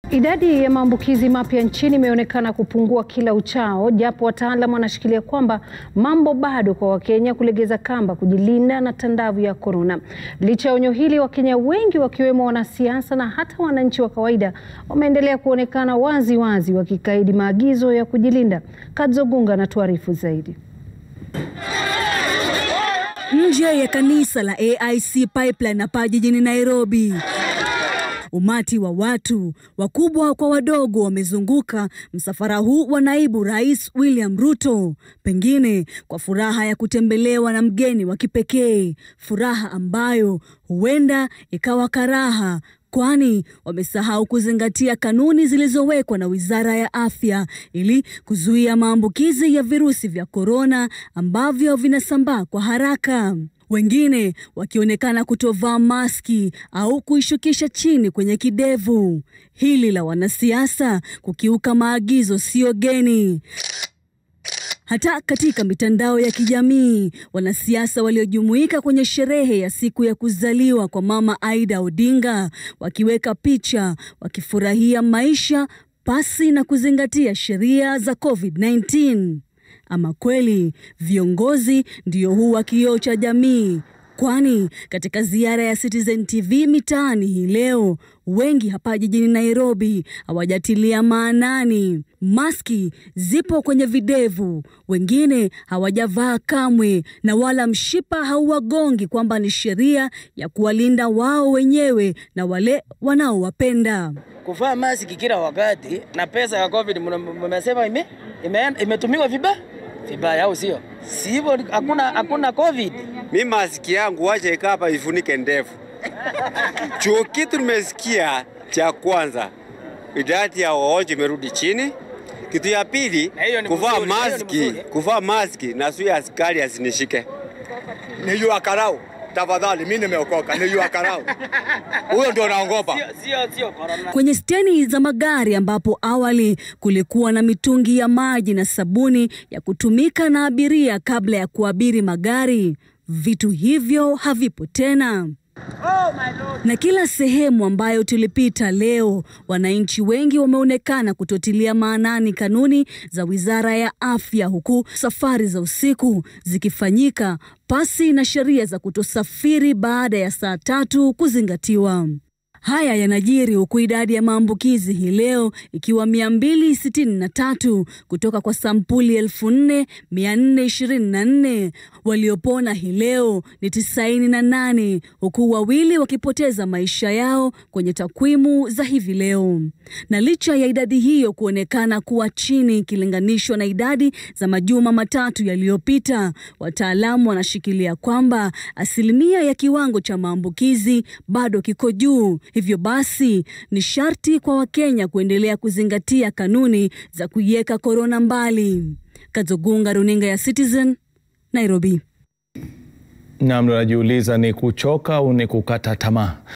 Idadi ya maambukizi mapya nchini imeonekana kupungua kila uchao, japo wataalamu wanashikilia kwamba mambo bado kwa Wakenya kulegeza kamba kujilinda na tandavu ya korona. Licha ya onyo hili, Wakenya wengi wakiwemo wanasiasa na hata wananchi wa kawaida wameendelea kuonekana wazi wazi wakikaidi maagizo ya kujilinda. Kadzo Gunga anatuarifu zaidi. Nje ya kanisa la AIC Pipeline hapa jijini Nairobi, umati wa watu wakubwa kwa wadogo wamezunguka msafara huu wa naibu rais William Ruto, pengine kwa furaha ya kutembelewa na mgeni wa kipekee, furaha ambayo huenda ikawa karaha kwani wamesahau kuzingatia kanuni zilizowekwa na Wizara ya Afya ili kuzuia maambukizi ya virusi vya korona ambavyo vinasambaa kwa haraka. Wengine wakionekana kutovaa maski au kuishukisha chini kwenye kidevu. Hili la wanasiasa kukiuka maagizo sio geni. Hata katika mitandao ya kijamii, wanasiasa waliojumuika kwenye sherehe ya siku ya kuzaliwa kwa Mama Aida Odinga wakiweka picha wakifurahia maisha pasi na kuzingatia sheria za COVID-19. Ama kweli viongozi ndio huwa kioo cha jamii, kwani katika ziara ya Citizen TV mitaani hii leo wengi hapa jijini Nairobi hawajatilia maanani. Maski zipo kwenye videvu, wengine hawajavaa kamwe, na wala mshipa hauwagongi kwamba ni sheria ya kuwalinda wao wenyewe na wale wanaowapenda. Kuvaa maski kila wakati na pesa ya COVID mmesema ime, ime, imetumiwa vibaya vibaya, au sio? Si hivyo, hakuna hakuna COVID. Mi maski yangu wacha ikaa hapa ifunike ndevu. Chuo kitu nimesikia cha kwanza, idadi ya wagonjwa imerudi chini. Kitu ya pili, kuvaa maski, kuvaa maski na sio askari asinishike. Ni yu akarau tafadhali, mimi nimeokoka, ni yu akarau huyo ndio naogopa. Sio sio corona. Kwenye steni za magari ambapo awali kulikuwa na mitungi ya maji na sabuni ya kutumika na abiria kabla ya kuabiri magari, vitu hivyo havipo tena. Na kila sehemu ambayo tulipita leo, wananchi wengi wameonekana kutotilia maanani kanuni za Wizara ya Afya, huku safari za usiku zikifanyika pasi na sheria za kutosafiri baada ya saa tatu kuzingatiwa. Haya yanajiri huku idadi ya maambukizi hii leo ikiwa 263 kutoka kwa sampuli 4424. Waliopona hii leo ni 98 huku wawili wakipoteza maisha yao kwenye takwimu za hivi leo. Na licha ya idadi hiyo kuonekana kuwa chini ikilinganishwa na idadi za majuma matatu yaliyopita, wataalamu wanashikilia kwamba asilimia ya kiwango cha maambukizi bado kiko juu. Hivyo basi ni sharti kwa Wakenya kuendelea kuzingatia kanuni za kuiweka korona mbali. Kadzogunga, runinga ya Citizen, Nairobi. Nam, najiuliza ni kuchoka au ni kukata tamaa?